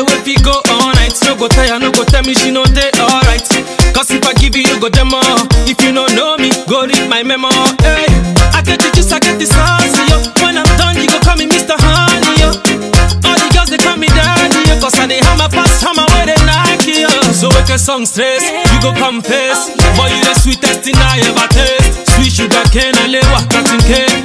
wey fit go all night. No go tire, no go tell me she no dey alright. Cause if I give you, you go demo. If you don't know me, go read my memo. Hey, I get the juice, I get the sauce, yo. When I'm done, you go call me Mr. Honey, yo. All the girls they call me daddy, yo. Cause I dey hammer fast, hammer where they Nike, yo. So wake a song stress, you go confess. Boy, you the sweetest thing I ever taste. Sweet sugar cane, I lay what cutting cake.